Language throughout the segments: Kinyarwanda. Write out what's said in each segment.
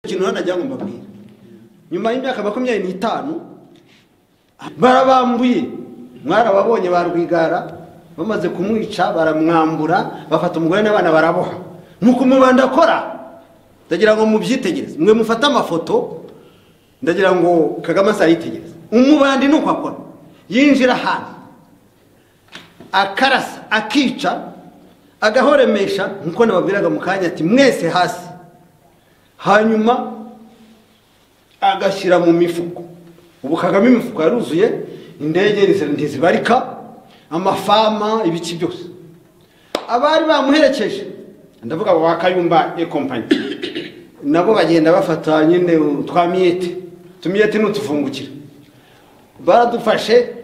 ikintu nagira ngo mbabwire nyuma y'imyaka makumyabiri n'itanu barabambuye mwarababonye ba rwigara bamaze kumwica baramwambura bafata umugore n'abana baraboha nuko umubanda akora ndagira ngo mubyitegereze mwe mufate amafoto ndagira ngo kagame azayitegereze umubandi ni uko akora yinjira ahantu akarasa akica agahoremesha nkuko nababwiraga mu kanya ati mwese hasi hanyuma agashyira mu mifuko ubu kagame imifuko yaruzuye indege ntizibarika amafama ibiki byose abari bamuherekeje ndavuga ngo wakayumba e kompanyi nabo bagenda bafata nyine twamiyete tumiyete ni utuvungukira baradufashe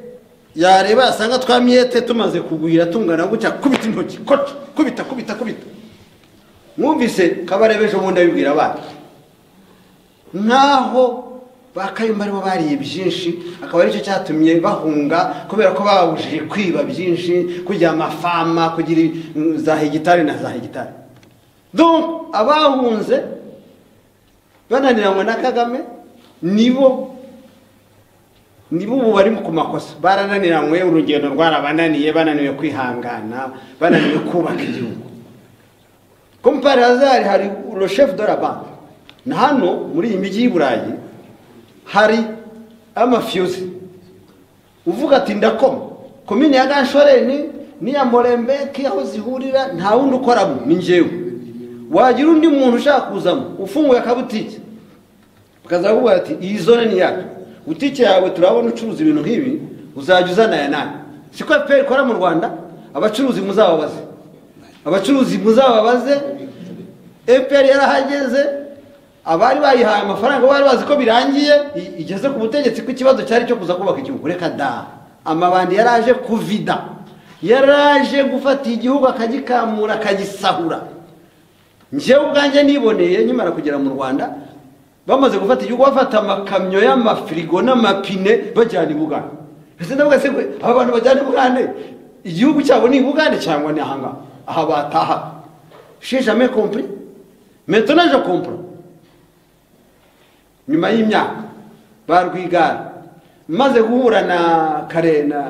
yareba yasanga twamiyete tumaze kugwira tungana gutya kubita intoki koca kubita kubita kubita mwumvise kabarebe ejo bundi abibwira abana nk'aho ba kayumba aribo bariye byinshi akaba aricyo cyatumye bahunga kubera ko babujije kwiba byinshi kugira amafama kugira mm, za hegitari na za hegitari donc abahunze bananiranywe na kagame nibo nibo ubu bari ku makosa barananiranywe urugendo rwarabananiye bananiwe kwihangana bananiwe kubaka igihugu kompare hazari hari le chef de la banque na hano muri iyi mijyi y'i burayi hari amafiyuzi uvuga ati ndakoma komine ya ganshoreni n'iya morembeki aho zihurira nta wundi ukoramo ni njyewe wagira undi muntu ushaka kuzamo ufunguye akabutike ukaza kuvuga ati iyi zone ni iyacu butike yawe turabona ucuruza ibintu nk'ibi uzajya uzana aya nayo siko efuperi ikora mu rwanda abacuruzi muzababaze abacuruzi muzababaze efuperi yarahageze abari bayihaye amafaranga bari bazi ko birangiye i- igeze ku butegetsi ko ikibazo cyari cyo kuza kubaka igihugu reka da amabandi yaraje kuvida yaraje gufata igihugu akagikamura akagisahura njyewe ubwanjye niboneye nkimara kugera mu rwanda bamaze gufata igihugu bafata amakamyo y'amafirigo n'amapine bajyana i bugande ese ndavuga se kwe, aba bantu bajyana i bugande igihugu cyabo ni i bugande cyangwa ni ahangaha aha bataha she jamais compris maintenant je comprends nyuma y'imyaka ba rwigara maze guhura na kare na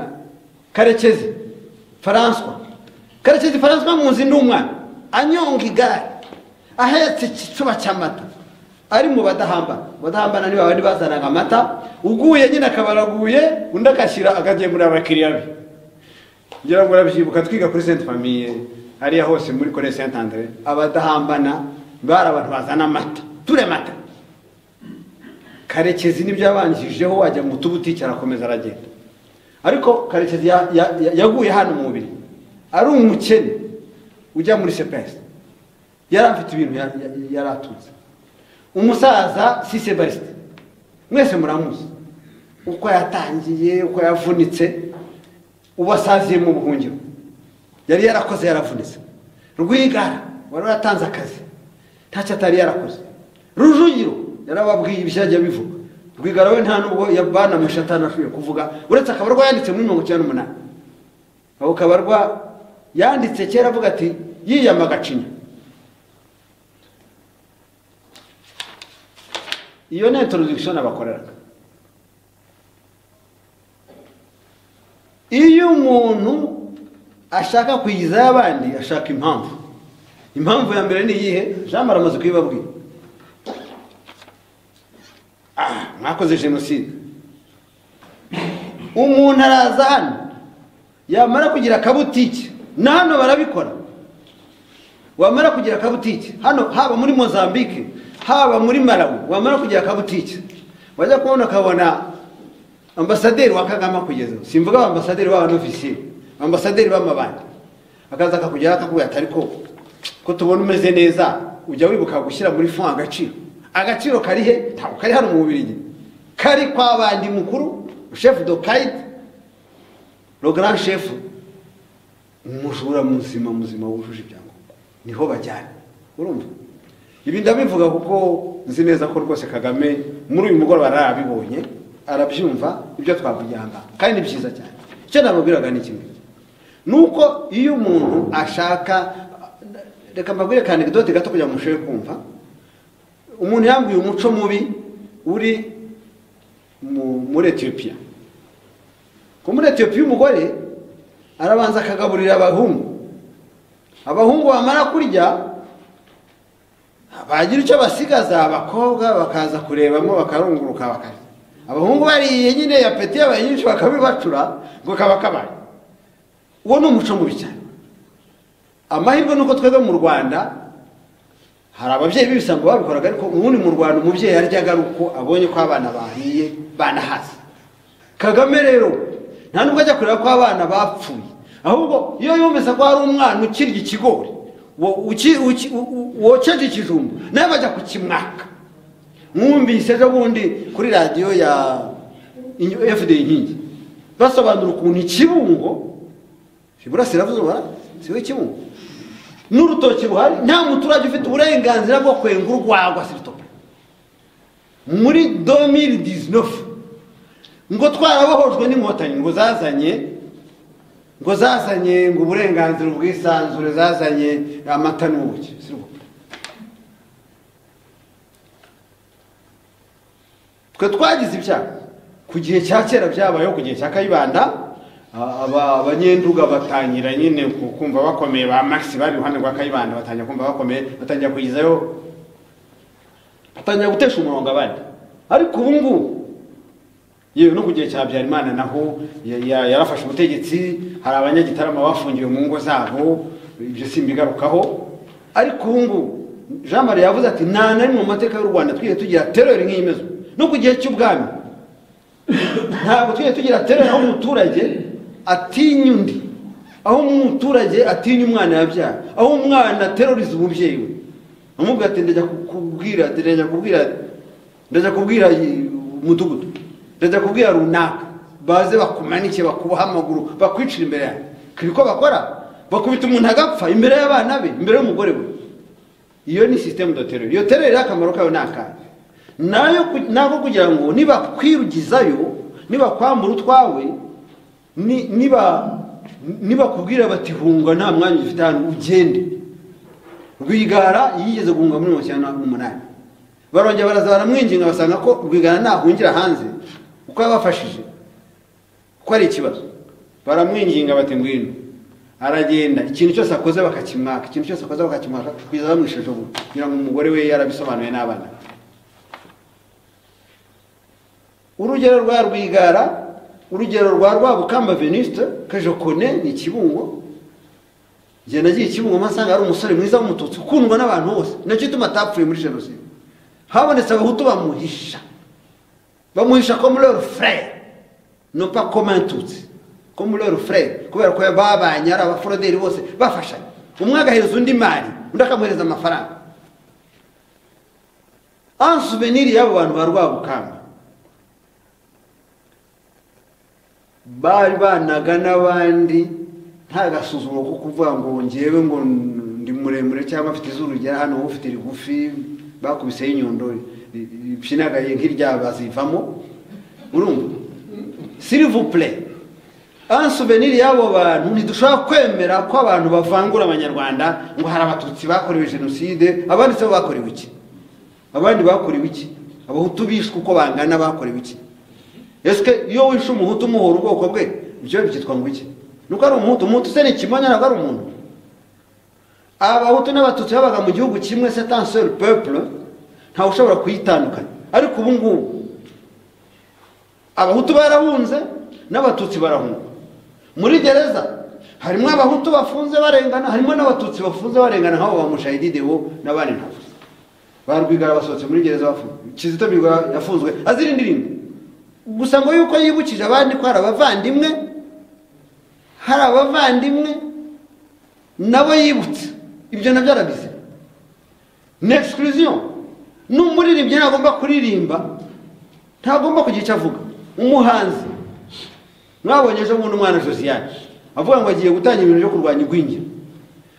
karekezi faranswa karekezi faranswa muzi ni umwana anyonga igare ahetse igituba cy'amata ari mu badahambana badahambana ni babandi bazanaga amata uguye nyine akabaraguye undi agashyira akagemurira abakiriya be ngira ngo urabyibuka twiga kuri sainte famille hariya hose muri kore saint andre abadahambana bari abantu bazana amata ture mata karekezi nibyo yabanjijeho wajya mu tubutike arakomeza aragenda ariko karekezi ya- ya- ya- yaguye hano mu mubiri ari umukene ujya muri sepesi yari afite ibintu ya- ya- yari atunze umusaza sise barisite mwese muramuzi uko yatangiye uko yavunitse ubu asaziye mu buhungiro yari yarakoze yaravunitse rwigara wari waratanze akazi ntacyo atari yarakoze rujugiro yarababwiye ibyo yajya bivuga rwigara we nta nubwo yabanamusha atanashoboye kuvuga uretse akabarwa yanditse muri mirongo icyenda n'umunani aho kabarwa yanditse kera avuga ati yiyama agacinya iyo ni introduction abakoreraga iyo umuntu ashaka kuyigizayo abandi ashaka impamvu impamvu ya mbere ni iyihe jambo aramaze kuyibabwira Ah, mwakoze jenoside umuntu araza hano yamara kugira akabutike na hano barabikora wamara kugira akabutike hano haba muri mozambique haba muri malawi wamara kugira akabutike wajya kubona ukabona ambasaderi wa kagame akugeza simvuga abambasaderi b'abanofisiye ambasaderi b'amabanki akaza akakugeraho akakubwira ati ariko ko tubona umeze neza ujya wibuka gushyira muri fon agaciro agaciro kari he ntabwo kari hano mu bubirigi kari kwa bandi mukuru shefu dokayite rogaran shefu umujura muzima muzima wujuje ibyangombwa niho bajyana urumva ibi ndabivuga kuko nzi neza ko rwose kagame muri uyu mugoroba arabibonye arabyumva ibyo twavugiranga kandi ni byiza cyane icyo nababwiraga ni kimwe nuko iyo umuntu ashaka reka mbabwire ka anegdote gato kugira ngo mushobore kumva umuntu yambwiye umuco mubi uri mu- muri etiyopiya ko muri etiyopiya umugore arabanza akagaburira abahungu abahungu bamara kurya bagira icyo basigaza abakobwa bakaza kurebamo bakarunguruka bakarya abahungu bariye nyine yapeti yabaye nyinshi bakabibacura ngo kaba kabaye uwo ni umuco mubi cyane amahirwe ni uko twebwe mu rwanda hari ababyeyi b'ibisanga babikoraga ariko ubundi mu rwanda umubyeyi yaryaga ari uko abonye ko abana bahiye banahase kagame rero nta nubwo ajya kureba ko abana bapfuye ahubwo iyo yumvise ko hari umwana ukirya ikigori wo- uki- uki- u- u- wokeje ikijumba nawe bajya kukimwaka mwumvise ejo bundi kuri radiyo ya Inyo- fd inkingi basobanura ukuntu ikibungo iburasirazuba siwe kimwe n'urutoki ruhari nta muturage ufite uburenganzira bwo kwenga urwagwa siritope muri 2019 ngo twarabohojwe n'inkotanyi ngo zazanye ngo zazanye ngo uburenganzira ubwisanzure zazanye amata n'ubuki s'il vous plaît. twe twagize ibyaha ku gihe cya kera byabayeho ku gihe cya kayibanda a- aba- abanyenduga batangira nyine ku- kumva bakomeye ba maxi bari iruhande rwa kayibanda batangira kumva bakomeye batangira kugizayo batangira gutesha umurongo abandi ariko ubu ngubu yewe no ku gihe cya habyarimana naho ya- ya- yarafashe ubutegetsi hari abanyagitarama bafungiwe mu ngo zabo ibyo simbigarukaho ariko ubu ngubu jean marie yavuze ati nta na rimwe mu mateka y'u rwanda twigeze tugira terori nk'iyi imeze ubu." no ku gihe cy'ubwami ntabwo twigeze tugira terori aho umuturage atinya undi aho umuturage atinya umwana yabyara aho umwana ateroriza umubyeyi we amubwira ati ndajya kubwira ndajya kubwira ndajya kubwira i- umudugudu ndajya kubwira runaka baze bakumanike bakuboha amaguru bakwicira imbere yawe kiri ko bakora bakubita umuntu agapfa imbere y'abana be imbere y'umugore we iyo ni sisitemu do tereri iyo tereri rero akamaro kayo ni akahe nayo ku- nako kugira ngo nibakwirugizayo nibakwambura utwawe ni- niba nibakubwira bati hunga nta mwanya ufite hano ugende rwigara yigeze guhunga muri mirongo icyenda n'umunani barongera baraza baramwinginga basanga ko rwigara nahungira hanze uko yabafashije ko ari ikibazo baramwinginga bati ngwino aragenda ikintu cyose akoze bakakimwaka ikintu cyose akoze bakakimwaka kugeza bamwisheje ubu kugira ngo umugore we yarabisobanuye n'abana be urugero rwa rwigara urugero rwa rwabukamba venuste kajokone ni kibungo njye nagiye kibungo masanga ari umusore mwiza w'umututsi ukundwa n'abantu bose nacyo ituma atapfuye muri jenoside habonetse abahutu bamuhisha bamuhisha ko muri leur frère no pas comme un tutsi ko muri leur frère kubera ko babanye ari abaforoderi bose bafashanya umwe agahereza undi mari undi akamuhereza amafaranga en souvenir y'abo bantu ba rwabukamba bari banaga n'abandi nta gasuzuma ko kuvuga ngo ngewe ngo ndi muremure cyangwa afite izuru rigera hano wowe ufite rigufi bakubiseho inyundo ri- ri- rishinagaye nk'irya bazivamo urumva silivupure an souvenir y'abo bantu ntidushobora kwemera ko abantu bavangura abanyarwanda ngo hari abatutsi bakorewe jenoside abandi se bo bakorewe iki abandi bakorewe iki abahutu bishwe uko bangana bakorewe iki ese iyo wishe umuhutu umuhora ubwoko bwe ibyo byitwa ngo iki nuko ari umuhutu umuhutu se ni ikimonyo ntabwo ari umuntu abahutu n'abatutsi babaga mu gihugu kimwe se tanseri pepure ntawe ushobora kuyitandukanya ariko ubu ngubu abahutu barahunze n'abatutsi barahunga muri gereza harimo abahutu bafunze barengana harimo n'abatutsi bafunze barengana nk'abo ba mushayidide bo n'abandi ntavuze ba rwigara basohotse muri gereza bafunzwe kizito mihigo yafunzwe azira indirimbo gusa ngo yuko yibukije abandi ko hari abavandimwe hari abavandimwe nabo yibutse ibyo nabyo arabizi ni exclusion n'umuririmbyi ntagomba kuririmba ntagomba kugira icyo avuga umuhanzi mwabonye ejo bundi umwana josiane avuga ngo agiye gutangira ibintu byo kurwanya igwingira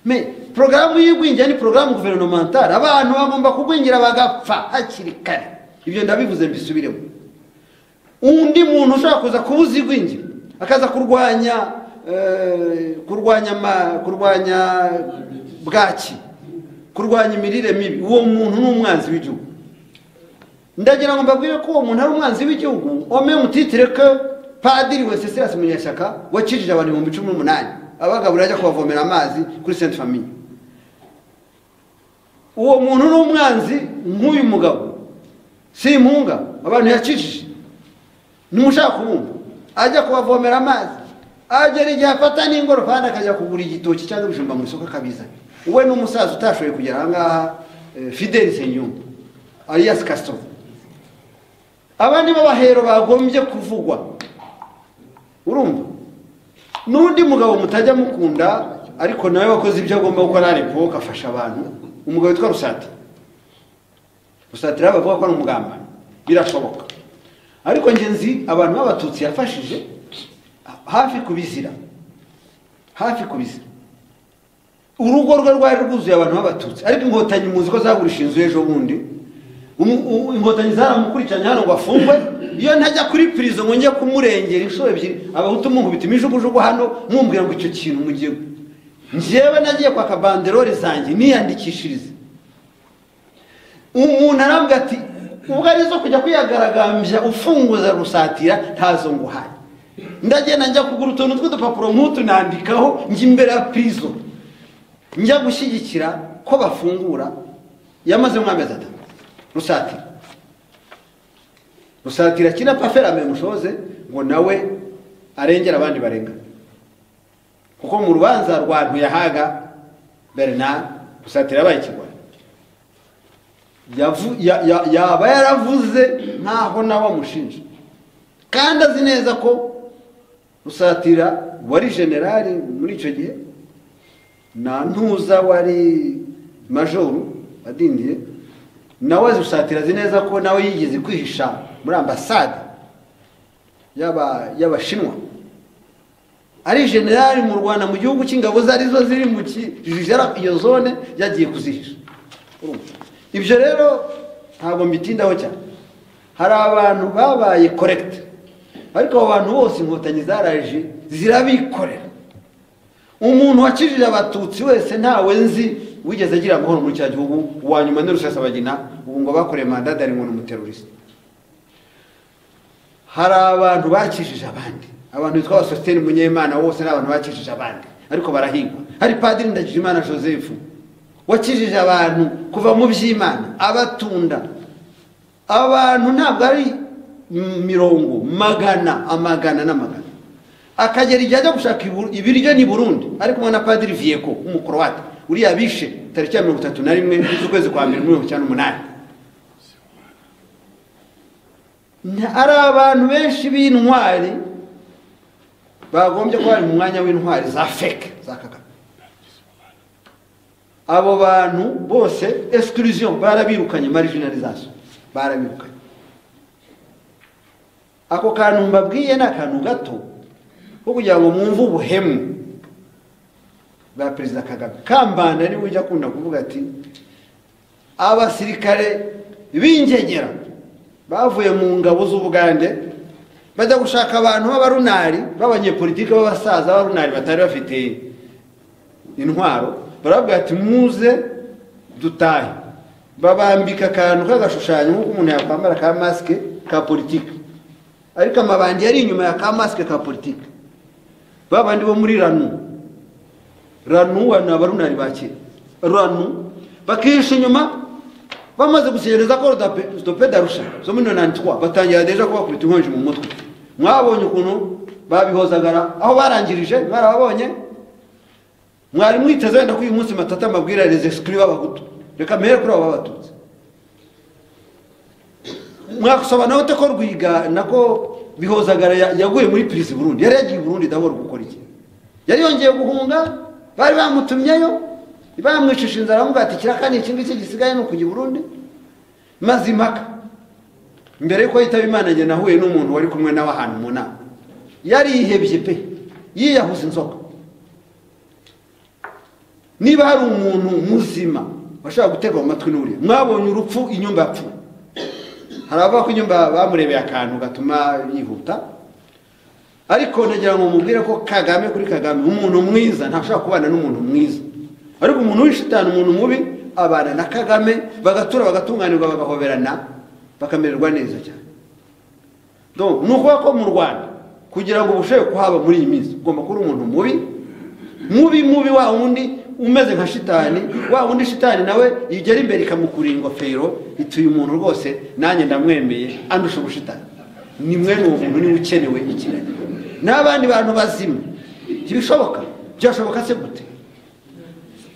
me porogaramu y'igwingira ni porogaramu guverinomentale abantu bagomba kugwingira bagapfa hakiri kare ibyo ndabivuze mbisubiremo undi muntu ushobora kuza kubuza igwingira akaza kurwanya eh, kurwanya ma- kurwanya bwaki kurwanya imirire mibi uwo muntu ni umwanzi w'igihugu ndagira ngo mbabwire ko uwo muntu ari umwanzi w'igihugu ome mutitire ke padiri wencesilas munyeshyaka wakijije abantu ibihumbi cumi n'umunani abagabo urajya kubavomera amazi kuri senti famiye uwo muntu ni umwanzi nk'uyu mugabo si impunga abantu yakijije ntimushaka kubumva ajya kubavomera amazi agera igihe afata n'ingorofani akajya kugura igitoki cyangwa ibijumba mu isoko akabizana we ni umusaza utashoboye kugera ahangaha eh, fideli senyumba alias kasito aba ni bo bahero bagombye kuvugwa urumva n'undi mugabo mutajya mukunda ariko nawe wakoze ibyo agomba gukora ariko afasha abantu umugabo witwa rusati rusati rero bavuga ko ari umugambanyi birashoboka ariko ngenzi abantu b'abatutsi yafashije hafi kubizira hafi kubizira urugo rwe rwari rwuzuye abantu b'abatutsi ariko inkotanyi muzi ko zagurisha inzu ejo bundi Umu- u- inkotanyi zaramukurikiranye hano ngo afungwe iyo ntajya kuri pirizo ngo njye kumurengera inshuro ebyiri abahutu munkubita imijugujugu hano mumbwira ngo icyo kintu mugiye njyewe nagiye kwaka banderore zanjye niyandikishirize umuntu arambwira ati ubwo ari zo kujya kwiyagaragambya ufunguza rusatira ntazo nguhaye ndagenda njya kugura utuntu tw'udupapuro nk'utu nandikaho njya imbere ya pirizo njya gushyigikira ko bafungura yamaze nk'amezi atatu rusatira rusatira kina paferame mushoze ngo nawe arengere abandi barenga kuko mu rubanza rwa ntuyahaga bernard rusatira yabaye ikigwari yavu- ya- ya- yaba yaravuze nkaho nawe amushinja kandi azi neza ko rusatira wari generali muri icyo gihe na ntuza wari majoru adindiye nawe rusatira azi neza ko nawe yigeze kwihisha muri ambasade y'aba- y'abashinwa ari generali mu rwanda mu gihugu cy'ingabo ze arizo ziri mu ki- zara- iyo zone yagiye kuzihisha Urumva? ibyo rero ntabwo mbitindaho cyane hari abantu babaye korekite ariko abo bantu bose inkotanyi zaraje zirabikorera umuntu wakijije abatutsi wese ntawe nzi wigeze agira amahoro muri cya gihugu uwa nyuma ni rusesabagina ubu ngo bakoreye mandada ari ngo ni umuterorisite hari abantu bakijije abandi abantu bitwa abasositeri munyemana bose ni abantu bakijije abandi ariko barahigwa hari padiri ndagijimana joseph wakijije abantu kuva mu by'imana abatunda abantu ntabwo ari m- mirongo magana amagana n'amagana akagera igihe ajya gushaka ibu- ibiryo ni burundi ari kumwe na padiri vieko w'umukorowate uriya bishe tariki ya mirongo itatu na rimwe z'ukwezi kwa mbere muri mirongo icyenda n'umunani Nta- ari abantu benshi b'intwari bagombye kuba bari mu mwanya w'intwari za feke za kagame abo bantu bose exclusion barabirukanye marginalisation barabirukanye ako kantu mbabwiye ni akantu gato ko kugira ngo mwumve ubuhemu bwa perezida kagame kambanda niwe ujya akunda kuvuga ati abasirikare b'ingegera bavuye mu ngabo z'ubugande bajya gushaka abantu b'abarunari b'abanyepolitike b'abasaza b'abarunari batari bafite intwaro barababwira ati muze dutahe babambika akantu k'agashushanyo nk'uko umuntu yakwambara ka masike ka politike ariko amabandi yari inyuma ya ka masike ka politike ba bandi bo muri ranu ranu wa ni abarunari ba kera ranu bakihisha inyuma bamaze gusenyereza ko rudope darusha zo muri nonani twa batangira deja kubakubita inkonji mu mutwe mwabonye ukuntu babihozagara aho barangirije mwarababonye mwari mwiteze wenda ko uyu munsi matata amabwira les exclus b'abahutu reka mpere kuri abo b'abatutsi mwasobanura ute ko rwiga nako bihozagara ya- yaguye muri pirizi burundi yari yagiye i burundi dahora gukora iki yari yongeye guhunga bari bamutumyeyo bamwicisha inzara bamubwira ati kirakani iki ngiki gisigaye ni ukujya i burundi maze impaka mbere yuko yitaba imana njye nahuye n'umuntu wari kumwe nawe ahantu mu nama yarihebye pe yiyahuza inzoka niba hari umuntu muzima washobora gutega amatwi n'uriya mwabonye urupfu inyumba yapfuye hari abavuga ko inyumba bamurebeye akantu gatuma yihuta ariko nagira ngo mubwire ko kagame kuri kagame umuntu mwiza ntashobora kubana n'umuntu mwiza ariko umuntu w'ishitani umuntu mubi abana na kagame bagatura bagatunganirwa bagahoberana bakamererwa neza cyane Donc, ni ukuvuga ko mu rwanda kugira ngo ubushobe kuhaba muri iyi minsi ugomba kuba uri umuntu mubi mubi mubi wa wundi umeze nka shitani wa wundi shitani nawe igera imbere ikamukurira ingofero ituye umuntu rwose nanjye ndamwemeye andusha ubushitani ni mwene uwo muntu niwe ukenewe ikinani n'abandi bantu bazima ntibishoboka byashoboka se gute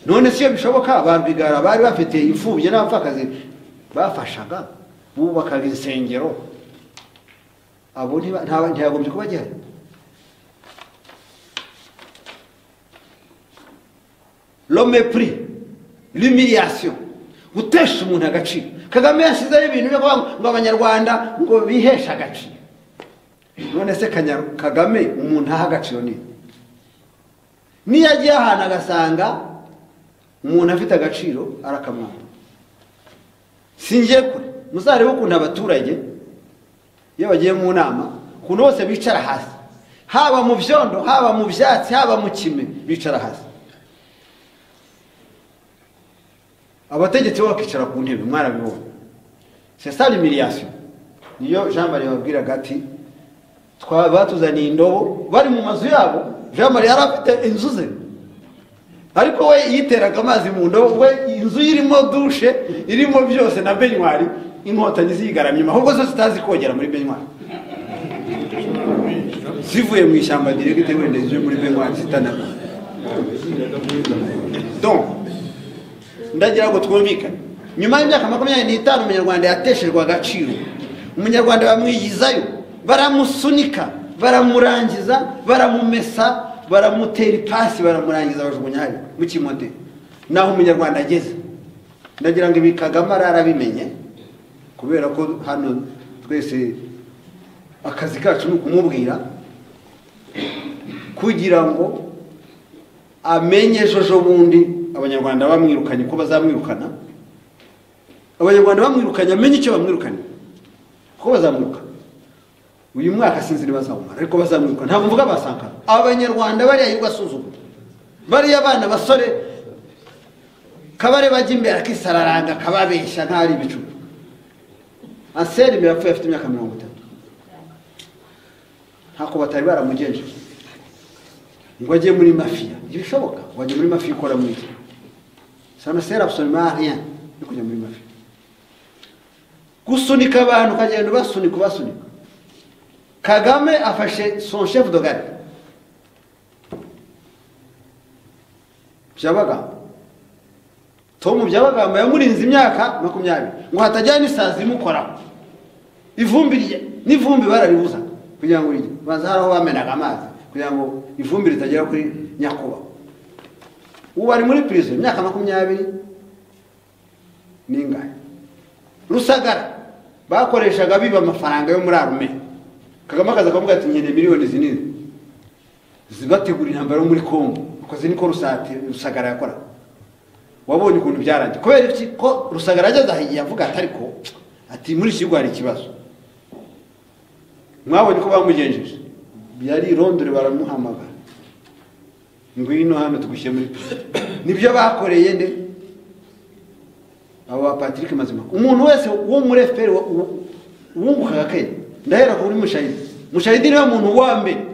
none si iyo bishoboka ba rwigara bari bafite imfubyi n'abapfakazi bafashaga bubakaga insengero abo ntiba- nta- ntiyagombye kuba agihari lomepuri l'humiliation gutesha umuntu agaciro kagame yashyizeho ibintu byo kuvuga ngo ngo abanyarwanda ngo biheshe agaciro none se Kanya- kagame umuntu aha agaciro ni niyo agiye ahantu agasanga umuntu afite agaciro arakamwamba singiye kure muzarebe ukuntu abaturage iyo bagiye mu nama ukuntu bose bicara hasi haba mu byondo haba mu byatsi haba mu kime bicara hasi abategetsi bo bakicara ku ntebe mwarabibonye sesari miliyasiyo niyo jean marie babwiraga ati "Twa- batuzaniye indobo bari mu mazu yabo jean marie yari afite inzu ze ariko we yiteraga amazi mu ndobo we inzu ye irimo dushe irimo byose na benywari inkotanyi ziyigaramye ahubwo zo zitazi kogera muri benywari zivuye mu ishyamba diregite wenda zivuye muri benywari zitanama donc ndagira ngo twumvikane nyuma y'imyaka makumyabiri n'itanu umunyarwanda yatesherwa agaciro umunyarwanda bamwigizayo baramusunika baramurangiza baramumesa baramutera ipasi baramurangiza bajugunya hari mu kimode naho umunyarwanda ageze ndagira ngo ibi kagame arabimenye kubera ko hano twese akazi kacu ni ukumubwira kugira ngo amenye ejo bundi abanyarwanda bamwirukanye ko bazamwirukana abanyarwanda bamwirukanye amenye icyo bamwirukanye kuko bazamwirukana uyu mwaka sinzi ntibazawumara ariko bazamwirukana ntabwo mvuga basanga abanyarwanda bariya yirirwa asuzugura bariya abana basore kabare bajya imbere akisararanga akababeshya nta ari ibicucu anseri imbere yapfuye afite imyaka mirongo itatu ntako batari baramugenjeje ngo ajye muri mafiya ntibishoboka ngo ajye muri mafiya ukora muri iki sana sera absolument rien yo kujya muri mafiya gusunika abantu ukagenda ubasunika ubasunika kagame afashe son chef de gare byabagamba tom byabagamba yamurinze imyaka makumyabiri ngo hatajyana isazi imukoraho ivumbi rye n'ivumbi bararibuza kugira ngo rijye baza hari aho bamenaga amazi kugira ngo ivumbi ritagera kuri nyakubahwa ubu bari muri prison imyaka makumyabiri n'ingane rusagara bakoreshaga biba amafaranga yo muri arume kagame akaza akavuga ati nkeneye miliyoni zinini zibategura intambara yo muri kongo akoze niko rusati- rusagara yakoraga wabonye ukuntu byarangiye kubera iki ko rusagara ageze ahigiye avuga ati ariko ati muri iki gihugu hari ikibazo mwabonye ko bamugenjeje yari i rondore baramuhamagara ngwino hano tugushyire muri prison nibyo bakoreye nde abo ba patrick mazima umuntu wese wo muri fpr wa- u- wungukaga kenya ndahera kuri mushahidi mushahidi niwe muntu wa mbere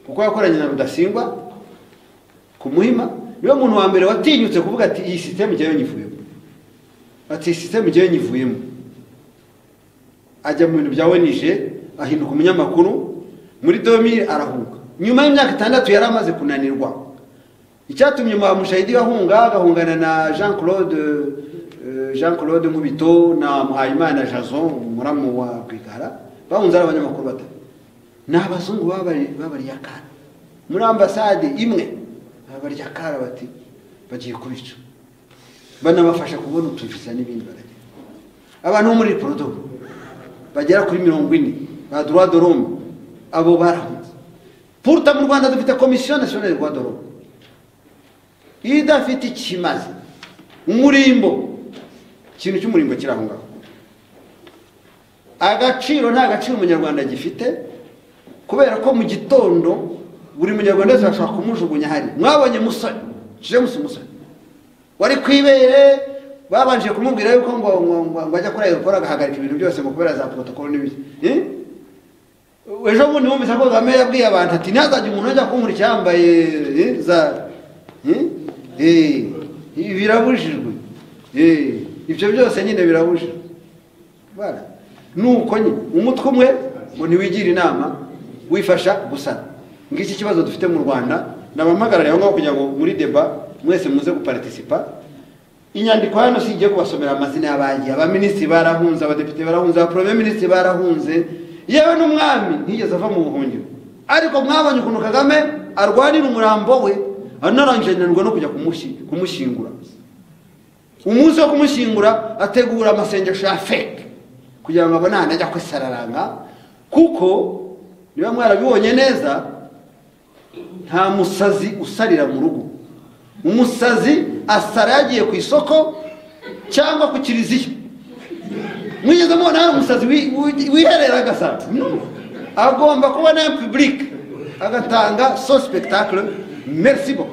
kuko yakoranye na rudasingwa ku muhima niwe muntu wa mbere watinyutse kuvuga ati iyi sisiteme jyewe nyivuyemo ati iyi sisiteme jyewe nyivuyemo ajya mu bintu bya wenije ahinduka umunyamakuru muri domire arahunga nyuma y'imyaka itandatu yari amaze kunanirwa icyatumye ba mushahidi bahunga agahungana na jean claude eh, jean claude nkubito na muhayimana jason umuramu wa rwigara bahunze ari abanyamakuru batatu ni abazungu babari- babariye akana muri ambasade imwe babarya akara bati bagiye kubica banabafasha kubona utuviza n'ibindi baragenda abantu bo muri porodobo bagera kuri mirongo ine ba droit de l'homme abo barahunze puruta mu rwanda dufite komisiyo nationale droit de l'homme idafite ikimaze umurimbo ikintu cy'umurimbo kiri aho ngaho agaciro nta gaciro umunyarwanda gifite kubera ko mu gitondo buri munyarwanda wese bashobora kumujugunya hari mwabonye musore jemusi musore wari ku ibere babanje kumubwira yuko ngo ngo- ngo- ngo ajya kuri aeroport agahagarika ibintu byose ngo kubera za protocol n'ibiki Eh? ejo bundi wumvise ko kagame yabwiye abantu ati ntihazajya umuntu ajya kunkurikira yambaye eh, za Eh? Eh, ibi birabujijwe Eh, ibyo byose nyine birabujijwe Bana, nuko nyine umutwe umwe ngo ntiwigira inama wifasha gusana ngiki kibazo dufite mu rwanda nabamagarariye aho ngaho kugira ngo muri deba mwese muze guparitisipa inyandiko hano si igiye kubasomera amazina y'abagiye abaminisitiri barahunze abadepite barahunze abaporome minisitiri barahunze yewe n'umwami ntiyigeze ava mu buhungiro ariko mwabonye ukuntu kagame arwanira umurambo we anarangije ananirwa no kujya kumushi- kumushyingura umunsi wo kumushyingura ategura amasengesho ya feke kugira ngo abone ahantu ajya kwisararanga kuko niba mwarabibonye neza nta musazi usarira mu rugo umusazi asara yagiye ku isoko cyangwa ku kiriziya mwigeze mubona hari umusazi wi- wi- wiherera agasara No. agomba kuba na public agatanga so spectacle merci beaucoup